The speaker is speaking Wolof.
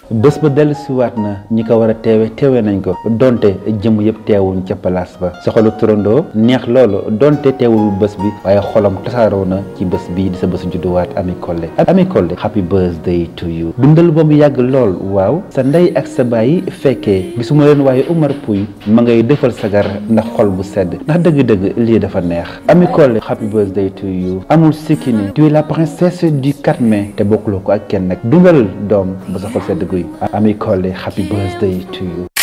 bés ba dellu siwaat na ñi ko war a teewe teewe nañ ko donte jëm yëpp teewuñ ca place ba sa xolu turandoo neex loolu donte teewul bés bi waaye xolam tasaaroo na ci bés bii di sa bésu judduwaat Ami Collé Ami Collé happy birthday to you dundal ba mu yàgg lool waaw sa ndey ak sa baay fekkee gisuma leen waaye Umar Pouy ma ngay defal sagar ndax xol bu sedd ndax dëgg-dëgg lii dafa neex Ami Collé happy birthday to you amul sikki ni tu es la princesse du 4 mai te bokkuloo ko ak kenn nag dundal doom ba sa xol sedd guy Ami Collé happy birthday to you